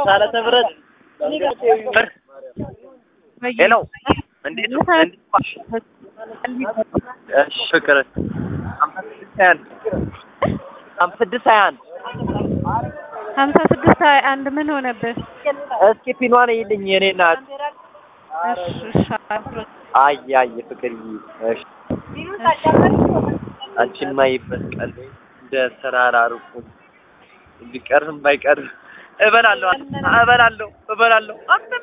ሳለተ ብረት ሄሎ እንዴት ነው? እንዴት ዋልሽ? እሺ ፍቅር ሀምሳ ስድስት ሀያ አንድ ሀምሳ ስድስት ሀያ አንድ ሀምሳ ስድስት ሀያ አንድ ምን ሆነብህ? እስኪ ፒኗን ይልኝ የኔ ናት። እሺ እሺ አይ አይ ፍቅርዬ እሺ አንቺማ ይመስቀል እንደ ተራራርቁ ቢቀርም ባይቀርም እበላለሁ እበላለሁ እበላለሁ አንተ